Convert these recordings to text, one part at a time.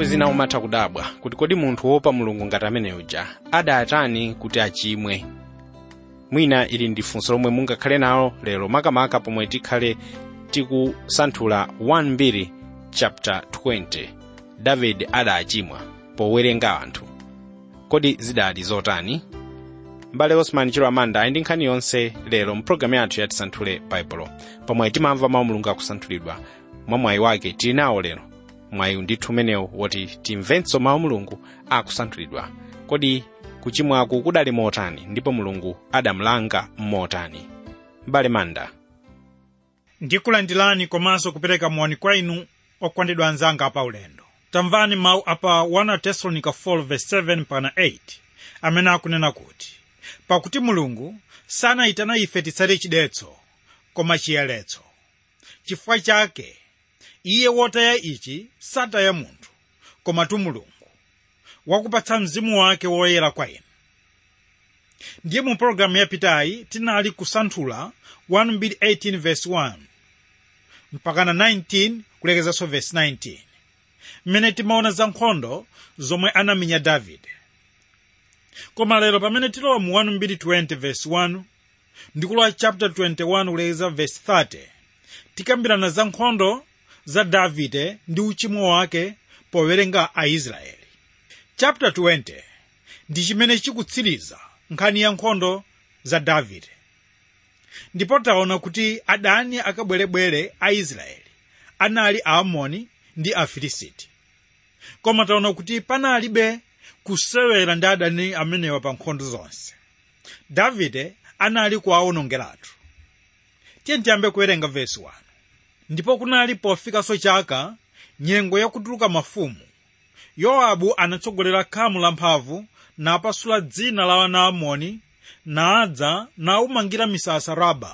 nthawi zina umatha kudabwa kuti kodi munthu wopa mulungu ngati amene uja adatani kuti achimwe mwina ili ndi funso lomwe mungakhale nalo lero makamaka pomwe tikhale tikusanthula 1 chapter 20 davide adachimwa powerenga anthu kodi zidali zotani mbale osman chiro amanda ali ndi nkhani yonse lero mpulogalamu yathu yatisanthule baibulo pomwe timamva mawu mulungu akusanthulidwa mwa mwayi wake tili nawo lero mwayi ndithu umenewu woti timvenso mawu mulungu akusanthulidwa kodi kuchimwaku kudali motani ndipo mulungu adamulanga motani mbale manda ndikulandirani komanso kupereka moni kwa inu okondedwa anzanga apa ulendo tamvani mawu apa 1 tesalonika 4:7 pana 8 amene akunena kuti pakuti mulungu sanayitana ife titsate chidetso koma chiyeretso chifukwa chake iye wotaya ichi sataya munthu komatu mulungu wakupatsa mzimu wake woyera kwa inu ndiye mu pologalamu yapitayi tinali kusanthula 1:18 mpakana 19 kulekezanso vesi 19 mmene timaona za nkhondo zomwe anamenya davide koma lero pamene tilowa mu 1:20 vesi 1 ndikulowa chapter 21 kulekeza vesi 30 tikambirana za nkhondo za davide ndi uchimo wake powerenga aisraeli chapter 20 ndi chimene chikutsiriza nkhani ya nkhondo za davide ndipo taona kuti adani akabwerebwere a israeli anali aamoni ndi afilisiti koma taona kuti panalibe kusewera ndi adani amenewa pa nkhondo zonse davide anali kuwawonongeratu tiye tiyambe kuwerenga vesi 1 ndipo kunali pofikanso chaka nyengo yakutuluka mafumu yowabu anatsogolera khamu lamphamvu napasula dzina la anaamoni nadza naumangira misasa raba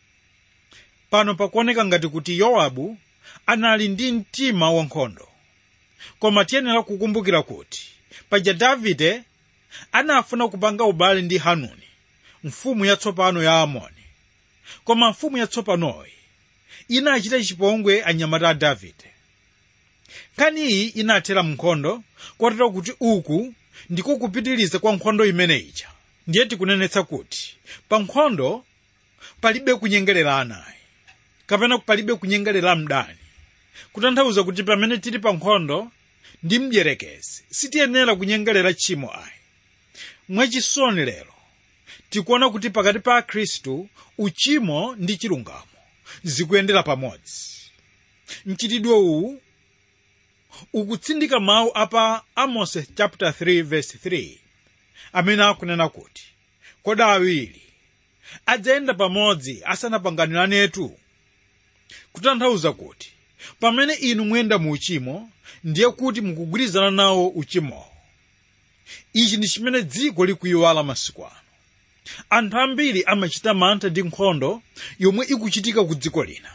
pano pakuoneka ngati kuti yowabu anali ndi mtima wankhondo koma tiyenera kukumbukira kuti paja davide anafuna kupanga ubale ndi hanuni mfumu yatsopano ya amoni koma mfumu yatsopanoyi inachita chipongwe anyamata a davide nkhani iyi inathera mnkhondo kotero kuti uku ndiko kupitiriza kwa nkhondo imene ija ndiye tikunenetsa kuti pa nkhondo palibe kunyengerera anayi kapena palibe kunyengerera mdani kutanthauza kuti pamene tili pa nkhondo ndi mdierekezi sitiyenera kunyengerera tchimo ayi mwachisoni lero tikuona kuti pakati pa akhristu uchimo ndi chilungamo zikuyendera pamodzi mchitidwe uwu ukutsindika mawu apa amos chapter 3 verse 3 amene akunena kuti kodi awiri adzayenda pamodzi asanapanganirenetu kutanthauza kuti pamene inu muyenda mu uchimo ndiye kuti mukugwirizana nawo uchimowo ichi ndi chimene dziko likuyiwala masiku ano anthu ambiri amachita mantha ndi nkhondo yomwe ikuchitika ku dziko lina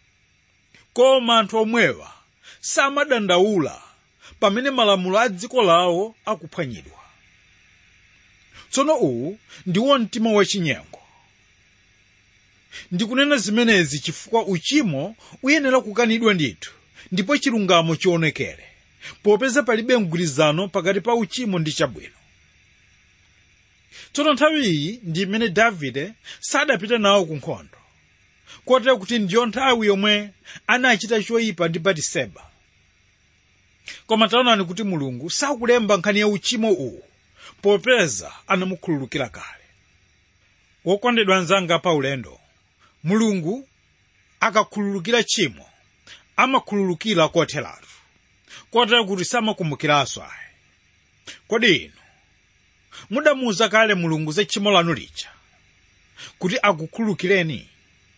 koma anthu omwewa samadandaula pamene malamulo a dziko lawo akuphwanyidwa tsono uwu ndiwo mtima wachinyengo ndikunena zimenezi chifukwa uchimo uyenera kukanidwa ndithu ndipo chilungamo chionekere popeza palibe mgwirizano pakati pa uchimo ndi chabwino tsono nthawi iyi ndi imene davide sadapita nawo ku nkhondo kotero kuti ndiyo nthawi yomwe anachita choyipa ndi batiseba koma taonani kuti mulungu sakulemba nkhani ya uchimo uwu popeza anamukhululukira kale wokondedwa anzanga pa ulendo mulungu akakhululukira tchimo amakhululukira kotheratu kotero kuti samakumbukiranso ayi kodi inu mudamuwuza kale mulungu za tchimo lanu lija kuti akukhululukireni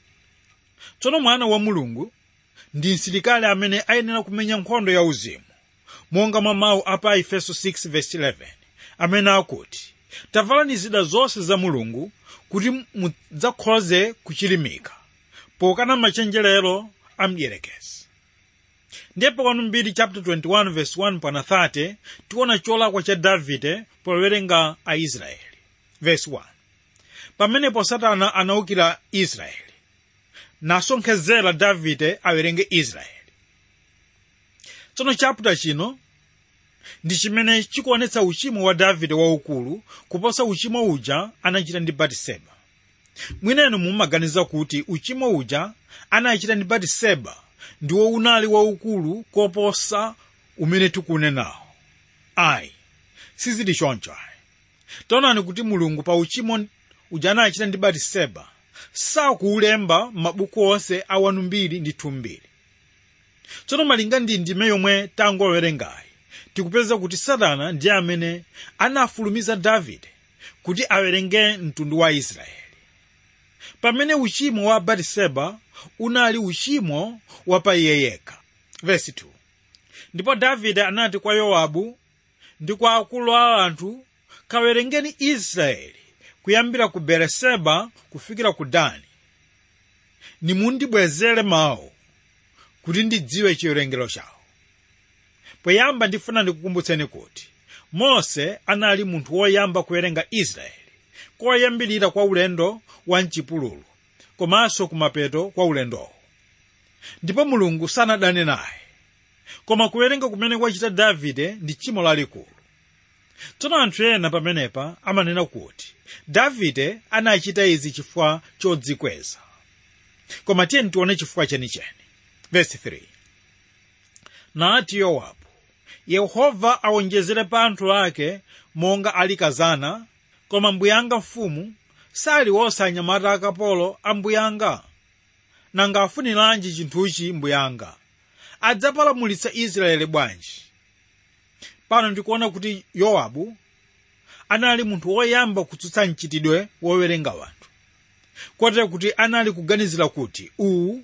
tsono mwana wa mulungu ndi msilikali amene ayenera kumenya nkhondo ya uzimu monga mwa mawu apa efeso 6:11 amene akuti tavalani zida zonse za mulungu kuti mudzakhoze kuchilimika pokana machenjerero a mdierekezi ndiye pakano mbiri chapter 21 verse 1 pana 30 tiona cholakwa cha davide powerenga aisraeli verse 1 pamenepo satana anawukira israeli nasonkhezera davide awerenge israeli tsono chapter chino ndi chimene chikuonetsa uchimo wa davide waukulu kuposa uchimo uja anachita ndi batiseba mwinenu mumaganiza kuti uchimo uja anachita ndi batiseba ndiwo unali waukulu koposa umene tikunenawo ayi sizili choncho ayi taonani kuti mulungu pa uchimo uja anachita ndi batiseba sakuulemba m'mabuku onse a wanu mbiri ndi thumbiri tsono malinga ndi ndime yomwe tangowerengayi tikupeza kuti satana ndiye amene anafulumiza davide kuti awerenge mtundu wa israeli pamene uchimo wa batiseba unali uchimo wa pa iye yekha vesi 2 ndipo davide anati kwa yowabu ndi kwa akulu a anthu kawerengeni israeli kuyambira ku bereseba kufikira ku dani nimundibwezere mawu kuti ndidziwe chiwerengero chawo poyamba ndifuna ndikukumbutseni kuti mose anali munthu woyamba kuwerenga israeli koyambirira kwa ulendo wa mchipululu komanso kumapeto kwa ulendowo ndipo mulungu sanadane naye koma kuwerenga kumene kwachita davide ndi tchimo lalikulu tsono anthu ena pamenepa amanena kuti davide anachita izi chifukwa chodzikweza koma tiyeni tione chifukwa chenicheni vesi 3 nati yowabu yehova awonjezere pa anthu ake monga ali kazana koma mbuyanga mfumu sali wosanyamata akapolo a mbuyanga nanga afuniranji chinthuchi mbuyanga adzapalamulitsa israeli bwanji pano ndikuona kuti yowabu anali munthu woyamba kutsutsa mchitidwe wowerenga wanthu kotero kuti anali kuganizira kuti uwu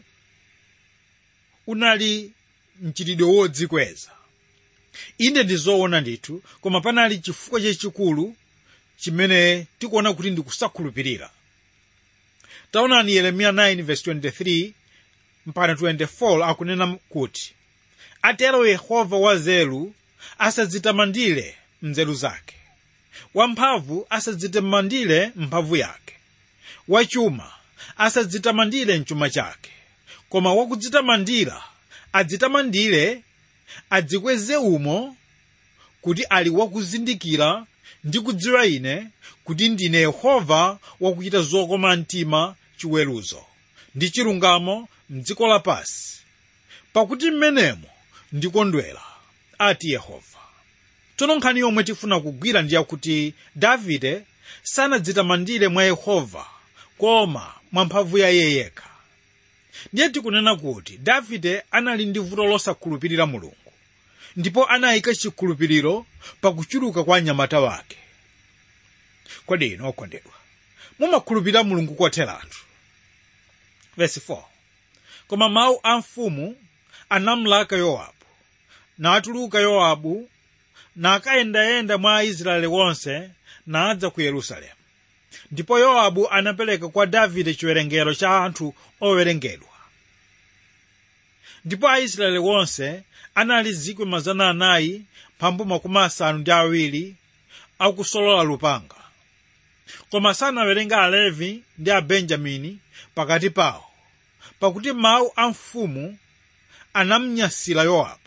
unali mchitidwe wodzikweza inde ndi zoona ndithu koma panali chifukwa chachikulu chimene tikuona kuti ndikusakhulupirira taonani yeremiya 9:23 mpaka 24 akunena kuti atero yehova wazelu asadzitamandire mnzeru zake wamphamvu asadzitamandire mphamvu yake wachuma asadzitamandire mchuma chake koma wakudzitamandira adzitamandire adzikweze umo kuti ali wakuzindikira ndi kudziwa ine kuti ndine yehova wakuchita zokoma mtima chiweruzo ndi chilungamo mdziko lapansi pakuti mmenemo ndikondwera ati yehova tsono nkhani yomwe tifuna kugwira ndi yakuti davide sanadzitamandire mwa yehova koma mwa mphamvu ya iye yekha ndiye tikunena kuti davide anali ndi vuto losakhulupirira mulungu ndipo anayika chikhulupiriro pakuchuluka kwa anyamata wake kodi inu okondedwa mumakhulupirira mulungu kotheratu vesi 4 koma mawu a mfumu anamlaka yowabu natuluka yowabu nakayendayenda mwa aisraeli wonse nadza ku yerusalemu ndipo yowabu anapereka kwa davide chiwerengero cha anthu owerengedwa ndipo aisraeli wonse anali zikwi mazana anayi mphambu makumi asanu ndi awiri akusolola lupanga koma sanawerenga alevi ndi abenjamini pakati pawo pakuti mawu a mfumu anamnyasira yowabu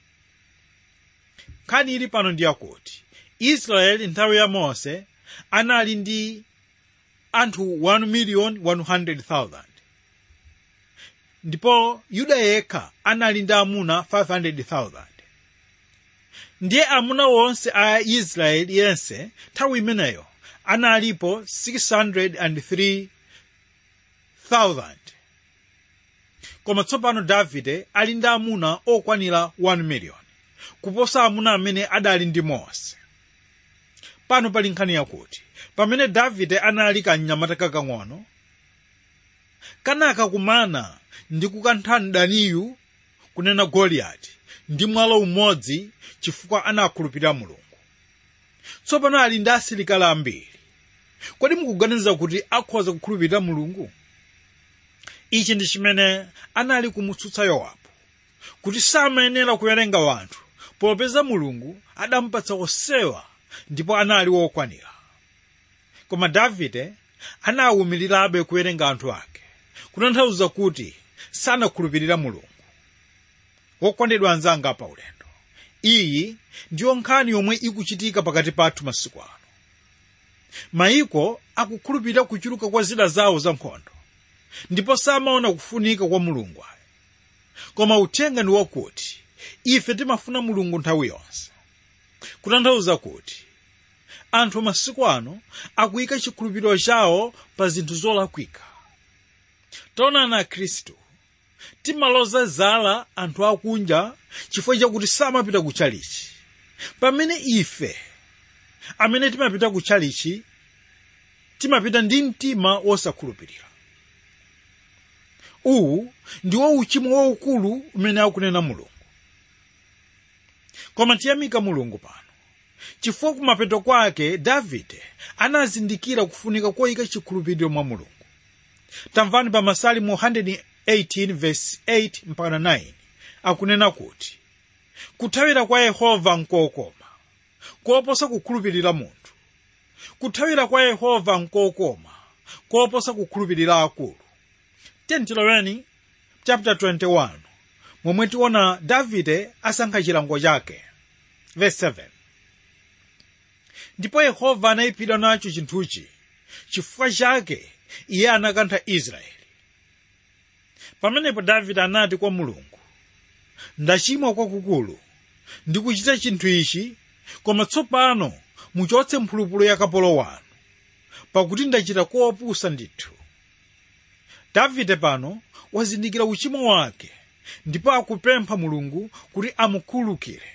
nkhani ili pano ndi yakuti israeli nthawi ya mose anali ndi anthu 1 miliyoni 100,000 ndipo yuda yekha anali ndi amuna 500,000 ndiye amuna wonse a israeli yense nthawi imeneyo analipo 603,000 koma tsopano davide ali ndi amuna okwanira 1 miliyoni kuposa amuna amene adali ndi mose pano pali nkhani yakuti pamene davide anali kamnyamata kakang'ono kanaka kumana ndi kukantha mdaniyu kunena goliyati ndi mwalo umodzi chifukwa anakhulupirira mulungu tsopano ali ndi asilikali ambiri kodi mukuganiza kuti akhoza kukhulupirira mulungu ichi ndi chimene anali kumutsutsa yowabu kuti samayenera kuwerenga wanthu popeza mulungu adampatsa onsewa ndipo anali wokwanira koma davide anawumirirabe kuwerenga anthu ake kutanthauza kuti sanakhulupirira mulungu wokondedwa anzanga pa ulendo iyi ndiyo nkhani yomwe ikuchitika pakati pathu masiku ano mayiko akukhulupirira kuchuluka kwa zida zawo za nkhondo ndipo samaona kufunika kwa mulungu ayo koma uthenga ndi wakuti ife timafuna mulungu nthawi yonse kutanthauza kuti anthu masiku ano akuyika chikhulupiriro chawo pa zinthu zolakwika taonani akhristu timaloza zala anthu akunja chifukwa chakuti samapita ku chalichi pamene ife amene timapita ku chalichi timapita ndi mtima wosakhulupirira uwu ndiwo uchimo waukulu umene akunena mulungu koma tiyamika mulungu pano chifukwa kumapeto kwake davide anazindikira kufunika koyika chikhulupiriro mwa mulungu tamvani pa masalimo 118 verse 8 mpaka 9 akunena kuti kuthawira kwa yehova nkokoma koposa kukhulupirira munthu kuthawira kwa yehova nkokoma koposa kukhulupirira akulu tentiloweni chapter 21 momwe tiona davide asankha chilango chake verse 7 ndipo yehova anayipidwa nacho chinthuchi chifukwa chake iye anakantha israeli pamenepo davide anati kwa mulungu ndachimwa kwakukulu ndikuchita chinthu ichi koma tsopano muchotse mphulupulu ya kapolo wanu pakuti ndachita kopusa ndithu davide pano wazindikira uchimo wake ndipo akupempha mulungu kuti amukhululukire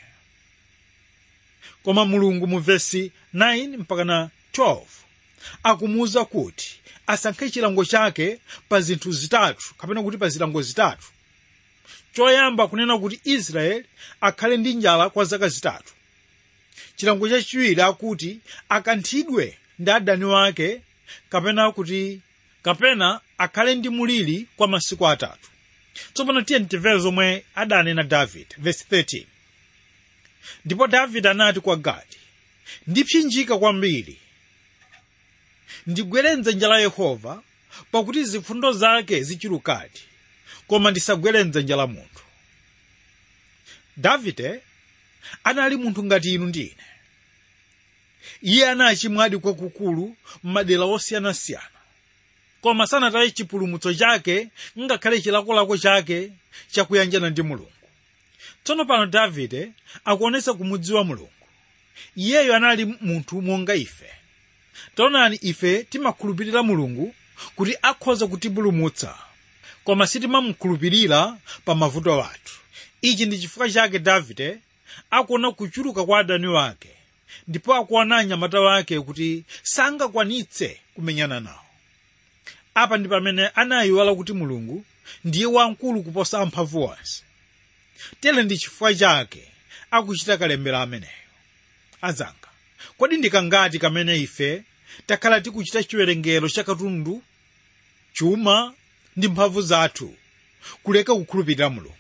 koma mulungu mu vesi 9 mpaka na 12 akumuwuza kuti asankhe chilango chake pa zinthu zitatu kapena kuti pa zilango zitatu choyamba kunena kuti israeli akhale ndi njala kwa zaka zitatu chilango chachiwiri akuti akanthidwe ndi adani wake kapena kuti kapena akhale ndi mulili kwa masiku atatu tsopano tiye timvere zomwe adanena davide vesi 13 ndipo davide anati kwa gadi ndipsinjika kwambiri ndigwere mdzanja la yehova pakuti zifundo zake zichulukadi koma ndisagwere mdzanja la munthu davide anali munthu ngati inu ndi ine iye anachimwadi kwakukulu m'madera osiyanasiyana koma sanataye chipulumutso chake ngakhale chilakolako chake chakuyanjana ndi mulungu tsono pano davide akuonetsa kumudziwa mulungu iyeyo anali munthu monga ife taonani ife timakhulupirira mulungu kuti akhoza kutipulumutsa koma sitimamukhulupirira pa mavuto athu ichi ndi chifukwa chake davide akuona kuchuluka kwa adani wake ndipo akuona anyamata wake kuti sangakwanitse kumenyana nawo apa ndi pamene anayiwala kuti mulungu ndiye wamkulu kuposa amphamvu onse tere ndi chifukwa chake akuchita kalembera ameneyo azanga kodi ndikangati kamene ife takhala tikuchita chiwerengero cha katundu chuma ndi mphamvu zathu kuleka kukhulupirira mulungu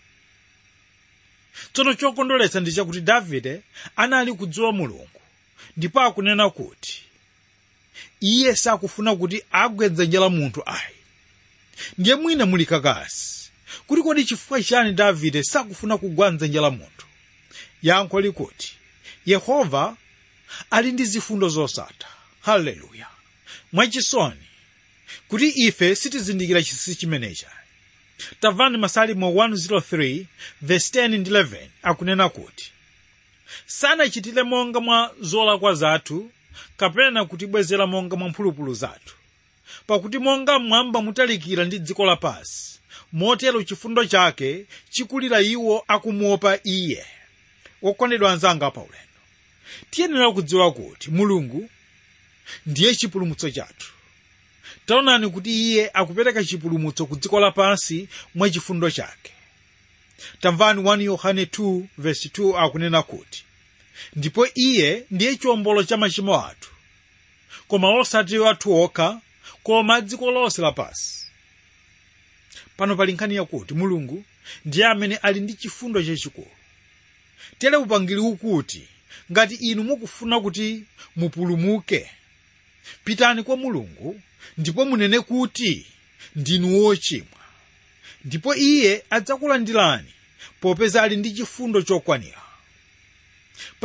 tsono chokondweretsa ndi chakuti davide anali kudziwa mulungu ndipo akunena kuti iye sakufuna kuti agwe dzanja la munthu ayi ndiye mwina muli kakasi kuti kodi chifukwa chani davide sakufuna kugwa mdzanja la munthu yankho likuti yehova ali ndi zifundo zosatha haleluya mwachisoni kuti ife sitizindikira chinsinsi chimenecha tamvani masalimo 103 verse 10 ndi 11 akunena kuti sanachitire monga mwa zolakwa zathu kapena kutibwezera monga mwa mphulupulu zathu pakuti monga mmwamba mutalikira ndi dziko lapansi motero chifundo chake chikulira iwo akumuopa iye wokondedwa anzanga paulendo tiyenera kudziwa kuti mulungu ndiye chipulumutso chathu taonani kuti iye akupereka chipulumutso ku dziko lapansi mwa chifundo chake tamvani 1 yohane 2 verse 2 akunena kuti ndipo iye ndiye chiwombolo cha machimo athu koma osati athu okha koma dziko lonse lapansi pano pali nkhani yakuti mulungu ndiye amene ali ndi chifundo chachikulu tere upangiri ukuti ngati inu mukufuna kuti mupulumuke pitani kwa mulungu ndipo munene kuti ndinu wochimwa ndipo iye adzakulandirani popeza ali ndi chifundo chokwanira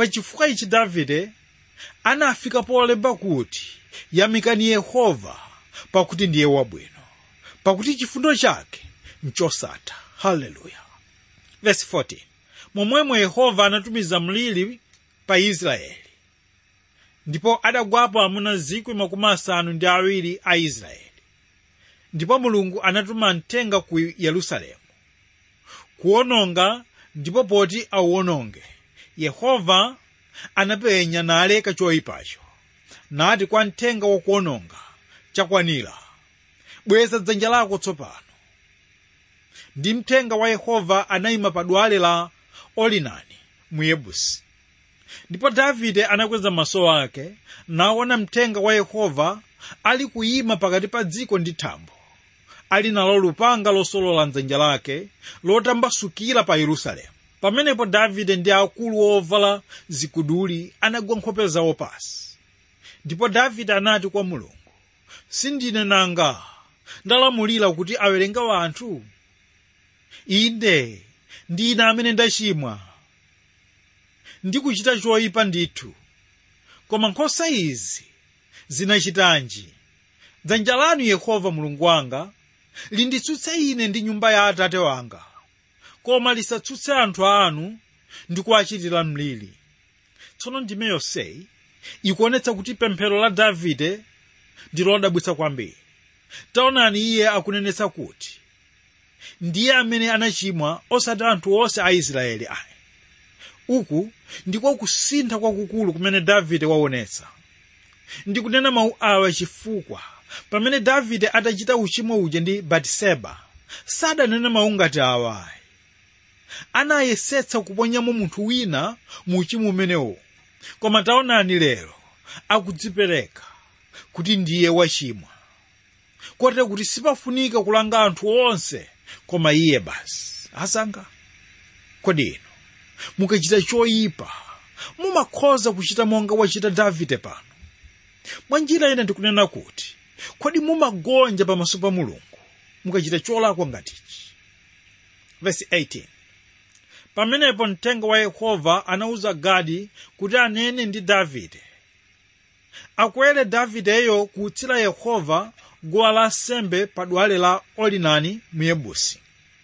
pachifukwa ichi davide anafika polemba kuti yamikani yehova pakuti ndiye wabwino pakuti chifundo chake nchosatha haleluya verse 14 momwemo yehova anatumiza mliri pa israeli ndipo adagwapo amuna zikwi makumi asanu ndi awiri a israeli ndipo mulungu anatuma mthenga ku yerusalemu kuwononga ndipo poti auwononge yehova anapenya naleka choyipacho nati kwa mthenga wakuwononga chakwanira bweza dzanja lako tsopano ndi mthenga wa yehova anayima pa dwale la olinani mu yebusi ndipo davide anakweza maso ake naona mthenga wa yehova ali kuyima pakati pa dziko ndi thambo ali nalo lupanga losolola mdzanja lake lotambasukira pa yerusalemu pamenepo davide ndi akulu ovala ziguduli anagwa nkhope zawo pasi ndipo davide anati kwa mulungu sindine nanga ndalamulira kuti awerenge anthu inde ndine amene ndachimwa ndikuchita choyipa ndithu koma nkhosa izi zinachitanji dzanja lanu yehova mulungu wanga linditsutse ine ndi nyumba ya atate wanga koma lisatsutse anthu anu ndi kuwachitira mliri tsono ndime yonseyi ikuonetsa kuti pemphero la davide ndi lodabwitsa kwambiri taonani iye akunenetsa kuti ndiye amene anachimwa osati anthu onse a israeli ayi uku ndiko kusintha kwakukulu kumene davide waonetsa ndikunena mawu awa chifukwa pamene davide atachita uchimo uja ndi batiseba sadanene mawu ngati awayi anayesetsa kuponyamo munthu wina mu uchimo umenewo koma taonani lero akudzipereka kuti ndiye wachimwa kotero kuti sipafunika kulanga anthu onse koma iye basi asanga kodi ino mukachita choyipa mumakhoza kuchita monga wachita davide pano mwa njira ina ndikunena kuti kodi mumagonja pamaso pa mulungu mukachita cholakwa ngatichi verse 18 pamenepo mthenga wa yehova anawuza gadi kuti anene ndi davide akwere davideyo kuutsira yehova guwa lansembe pa dwale la olinani mu yebusi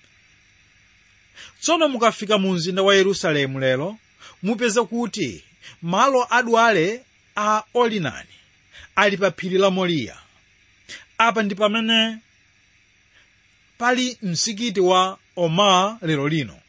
tsono mukafika mu mzinda wa yerusalemu lero mupeza kuti malo adwale a olinani ali pa phiri la moriya apa ndi pamene pali msikiti wa omar lero lino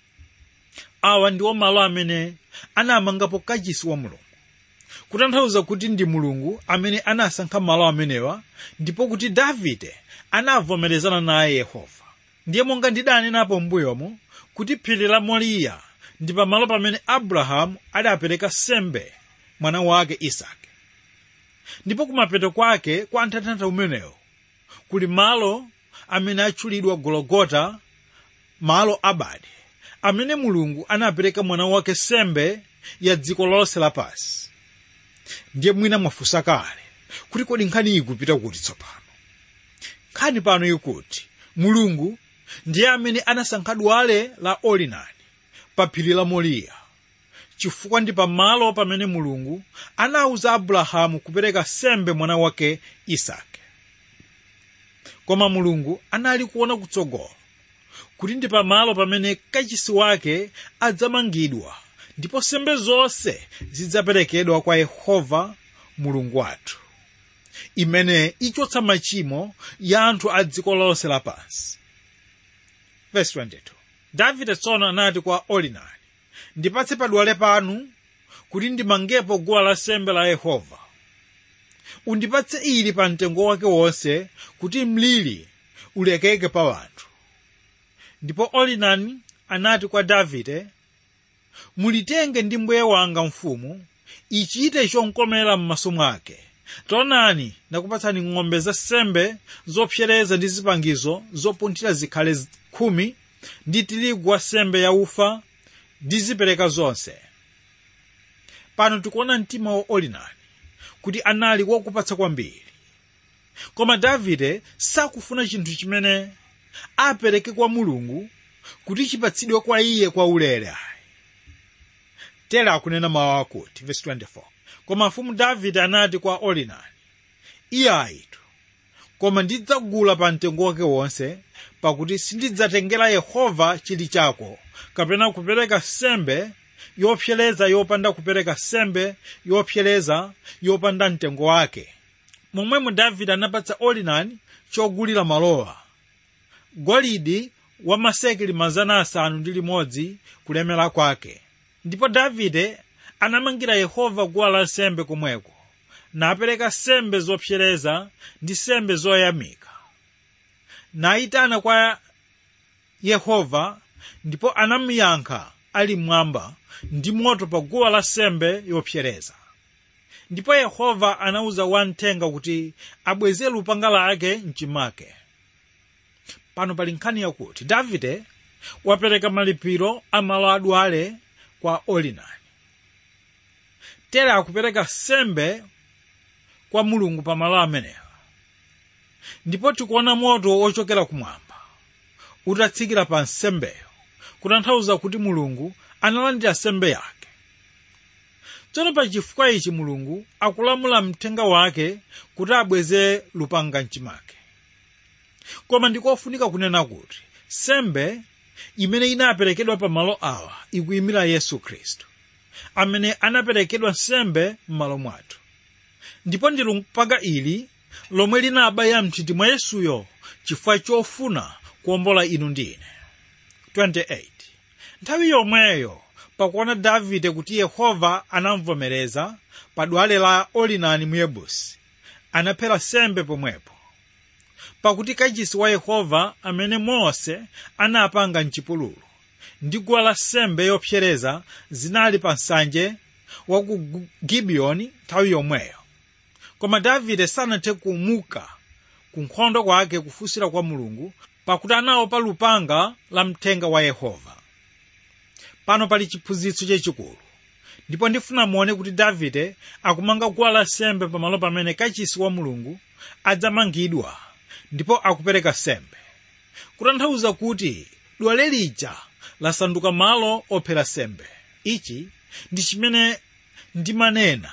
awa ndiwo malo amene anamangapo kachisi wa mulungu kutanthauza kuti ndi mulungu amene anasankha malo amenewa ndipo kuti davide anavomerezana naye yehova ndiye monga ndidanenapo m'mbuyomo kuti phiri la moriya ndi pamalo pamene abrahamu adapereka sembe mwana wake isake ndipo kumapeto kwake kwa nthathantha umenewo kuli malo amene atchulidwa gologota malo abade amene mulungu anapereka mwana wake sembe ya dziko lonse lapansi ndiye mwina mwafunsa kale kuti kodi nkhani iyi ikupita kuti tsopano nkhani pano ikuti mulungu ndiye amene anasankha dwale la olinani pa phiri la moriya chifukwa ndi pamalo pamene mulungu anawuza abrahamu kupereka sembe mwana wake isake koma mulungu anali kuona kutsogolo kuti ndi pamalo pamene kachisi wake adzamangidwa ndipo sembe zonse zidzaperekedwa kwa yehova mulungu wathu imene ichotsa machimo ya anthu a dziko lonse lapansi verse 22 davide tsono anati kwa olinani ndipatse padwale panu kuti ndimangepo guwa lansembe la yehova undipatse ili pa mtengo wake wonse kuti mliri ulekeke pa wanthu ndipo olinani anati kwa davide mulitenge ndi mbuye wanga mfumu ichite chonkomera m'maso mwake taonani ndakupatsani ng'ombe za sembe zopsereza ndi zipangizo zopunthira zikhale khumi ndi tirigu wa sembe ya ufa ndi zipereka zonse pano tikuona mtima wa olinani kuti anali wakupatsa kwambiri koma davide sakufuna chinthu chimene apereke kwa mulungu kuti chipatsidwe kwa iye kwa ulere ayi tere akunena mawu akuti verse 24 koma mfumu davide anati kwa orinani iye ayitu koma ndidzagula pa mtengo wake wonse pakuti sindidzatengera yehova chili chako kapena kupereka sembe yopsereza yopanda kupereka sembe yopsereza yopanda mtengo wake momwemo davide anapatsa orinani chogulira malowa golidi wa masekeli mazana asanu ndi limodzi kulemera kwake ndipo davide anamangira yehova guwa lansembe komweko napereka sembe zopsereza ndi sembe zoyamika nayitana kwa yehova ndipo anamuyankha ali mmwamba ndi moto pa guwa la sembe yopsereza ndipo yehova anawuza wamthenga kuti abweze lupanga lake mchimake pano pali nkhani yakuti davide wapereka malipiro a malo adwale kwa orinani tere akupereka sembe kwa mulungu pa malo amenewa ndipo tikuona moto ochokera kumwamba utatsikira pa nsembeyo kutanthauza kuti mulungu analandira sembe yake tsono pa chifukwa ichi mulungu akulamula mthenga wake kuti abweze lupanga mchimake koma ndikofunika kunena kuti sembe imene inaperekedwa pa malo awa ikuyimira yesu khristu amene anaperekedwa nsembe m'malo mwathu ndipo ndi lupanga ili lomwe linabaya mthiti mwa yesuyo chifukwa chofuna kuwombola inu ndi ine 28 nthawi yomweyo pakuona davide kuti yehova anamvomereza pa dwale la orinani muyebusi anaphera sembe pomwepo pakuti kachisi wa yehova amene mose anapanga mchipululu ndi guwa la sembe yopsereza zinali pa nsanje wa ku gibiyoni nthawi yomweyo koma davide sanathe kumuka ku nkhondo kwake kufunsira kwa mulungu pakuti anaopa lupanga la mthenga wa yehova pano pali chiphunzitso chachikulu ndipo ndifuna muone kuti davide akumanga guwa lansembe pamalo pamene kachisi wa mulungu adzamangidwa ndipo akupereka sembe kutanthauza kuti dwale lija lasanduka malo ophera sembe ichi ndi chimene ndimanena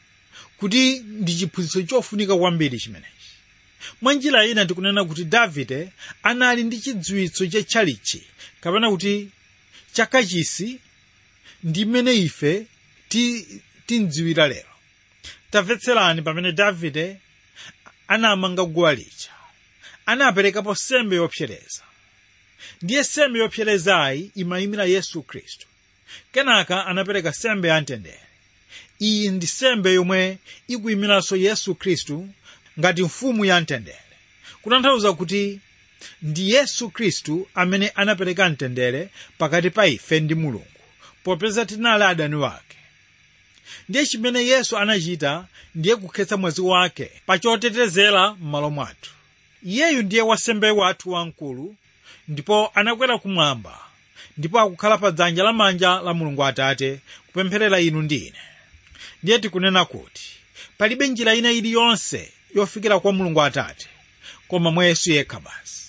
kuti ndi chiphunzitso chofunika kwambiri chimenechi mwa njira ina tikunena kuti davide anali ndi chidziwitso chatchalichi kapena kuti chakachisi ndi mmene ife tindziwira lero tamvetserani pamene davide anamanga guwa lija anaperekapo sembe yopsereza ndiye sembe yopserezayi imayimira yesu khristu kenaka anapereka sembe yamtendere iyi ndi sembe yomwe ikuyimiranso yesu khristu ngati mfumu yamtendere kutanthauza kuti ndi yesu khristu amene anapereka mtendere pakati pa ife ndi mulungu popeza tinali adani wake ndiye chimene yesu anachita ndiye kukhetsa mwazi wake pa chotetezera m'malo mwathu iyeyu ndiye wasembe wathu wamkulu ndipo anakwera kumwamba ndipo akukhala pa dzanja lamanja la mulungu atate kupempherera inu ndi ine ndiye tikunena kuti palibe njira ina iliyonse yofikira kwa mulungu atate koma mwa yesu yekha basi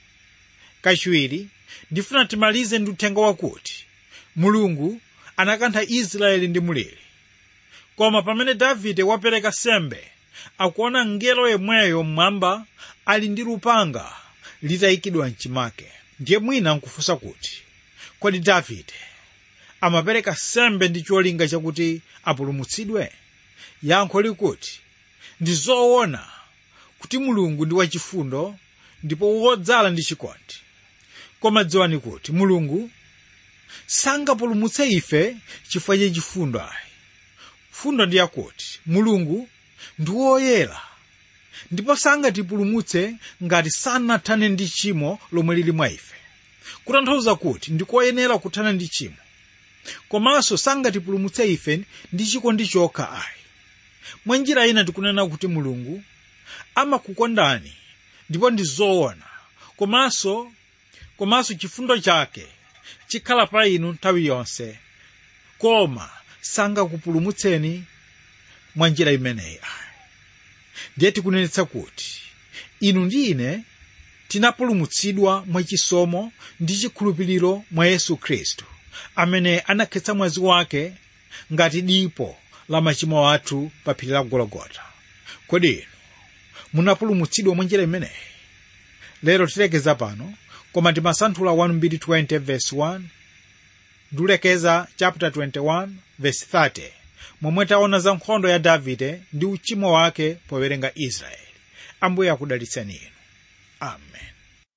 kachiwiri ndifuna timalize ndi uthenga wakuti mulungu anakantha israeli ndi mliri koma pamene davide wapereka sembe akuona mngelo yemweyo mmwamba ali ndi lupanga litayikidwa mchimake ndiye mwina nkufunsa kuti kodi davide amapereka sembe ndi cholinga chakuti apulumutsidwe yankho likuti ndi zoona kuti mulungu ndi wachifundo ndipo wodzala ndi chikondi koma dziwani kuti mulungu sangapulumutse ife chifukwa cha chifundo ayi fundo ndi yakuti mulungu ndi woyera ndipo sangatipulumutse ngati sanathane ndi tchimo lomwe lili mwa ife kutanthauza kuti ndikoyenera kuthana ndi tchimo komanso sangatipulumutse ife ndi chikondi chokha ayi mwa njira ina tikunena kuti mulungu amakukondani ndipo ndi zoona komanso komanso chifundo chake chikhala pa inu nthawi yonse koma sangakupulumutseni mwa njira imeneyi ayi ndiye tikunenetsa kuti inu ndi ine tinapulumutsidwa mwachisomo ndi chikhulupiriro mwa yesu khristu amene anakhetsa mwazi wake ngati dipo la machimo athu pa phiri la gologota kodi inu munapulumutsidwa mwa njira imeneyi lero tilekeza pano koma timasanthula 1 verse 1 ndulekeza chapter 21 verse 30 momwe taona za nkhondo ya davide ndi uchimo wake powerenga israeli ambuye akudalitseni inu amen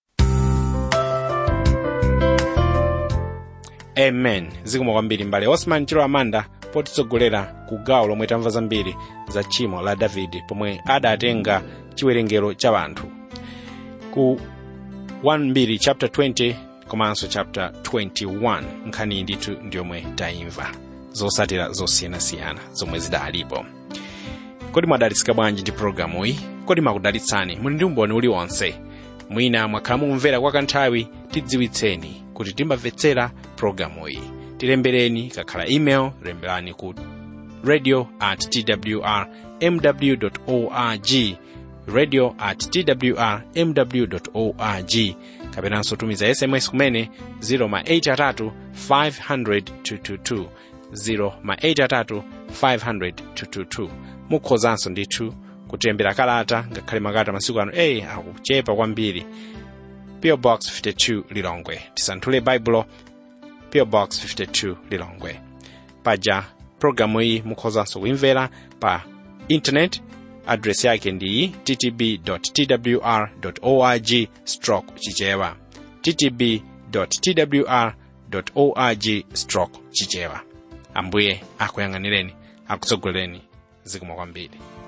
amen zikomo kwambiri mbale osman chilo amanda potitsogolera ku gawo lomwe tamva zambiri za tchimo la davide pomwe adatenga chiwerengero cha anthu ku 1 chapter 20 komanso chapter 21 nkhani ndithu ndiyomwe tayimva zosatira zosiyanasiyana zomwe zidalipo kodi mwadalitsika bwanji ndi pologalamu iyi kodi makudalitsani muli ndi umboni uliwonse mwina mwakhala mumvera kwa kanthawi tidziwitseni kuti timamvetsera pologalamu iyi tilembereni kakhala email lemberani ku radio at twr mw org radio at twr mw org kapenanso tumiza sms kumene 0 ma 83 500 222 0 ma 83 500 222 mukhozanso ndithu kutilembera kalata ngakhale makalata masiku ano eyi akuchepa kwambiri PO Box 52 Lilongwe tisanthule baibulo PO Box 52 Lilongwe paja programu iyi mukhozanso kuimvera pa internet adresi yake ndi ttb.twr org stroke chichewa ttb.twr org stroke chichewa ambuye akuyang'anireni akutsogolereni zikomo kwambiri